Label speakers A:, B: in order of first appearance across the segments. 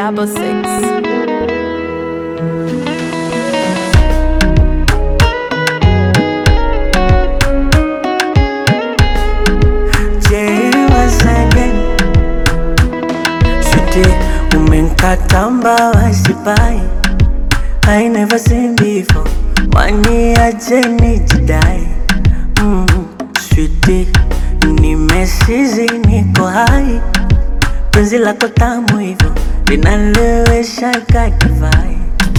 A: double six.
B: Jay once again. Sweetie, umenkata mbawa sipai I never seen before Wani aje nijidai mm, Sweetie, nimesizi niko hai Penzi lako tamu hivyo linalewesha kakivai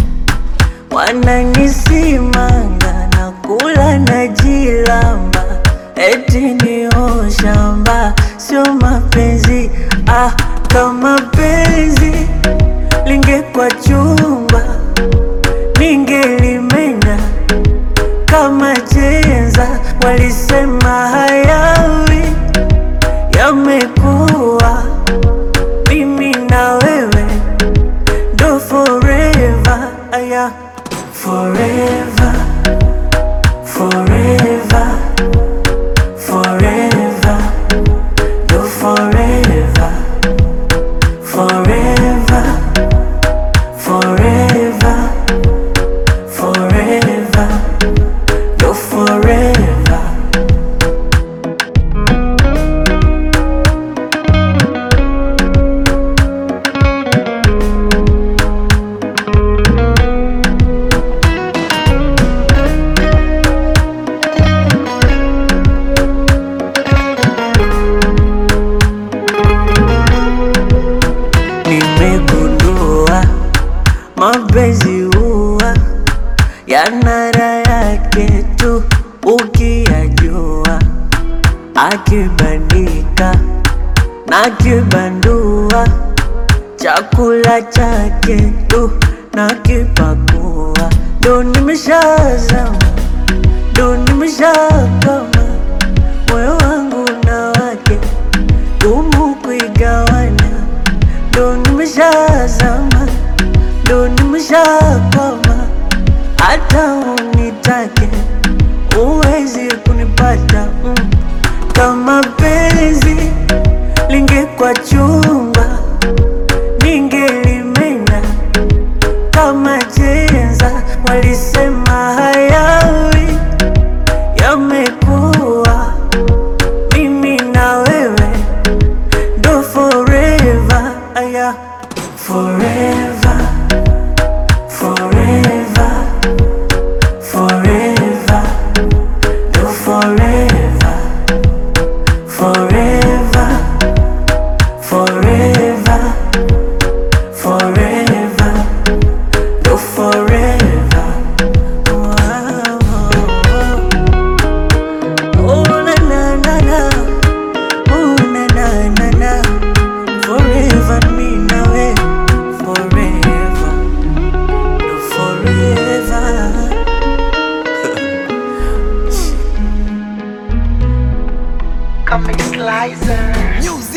B: Wananisimanga na kula na jilamba Eti ni shamba sio mapenzi ah, kama penzi lingekuwa chumba ningelimenya kama chenza. Walisema hayawi yamekuwa, mimi na wewe ndo forever, aya forever, forever, forever, ndo forever, forever, forever, forever, ndo forever. Nimegundua mapenzi huwa yana raha yake tu ukiyajua, akibandika na kibandua, chakula chake tu na kipakua, ndo nimeshazama, ndo nimeshakama, moyo wangu na wake gumu kuigawanya, ndo nimeshazama, ndo nimeshakwama, hata unitake uwezi kunipata mm. Kama penzi lingekuwa chumba, ningelimenya kama chenza. Walisema hayawi yamekuwa, mimi na wewe ndo forever, aya forever, forever, forever, ndo forever, forever, forever, forever, ndo forever. Wow. Oh, na na na na. Oh, na na na na. Forever me na we. Forever. No forever.
C: Comic Slicer.
D: Music.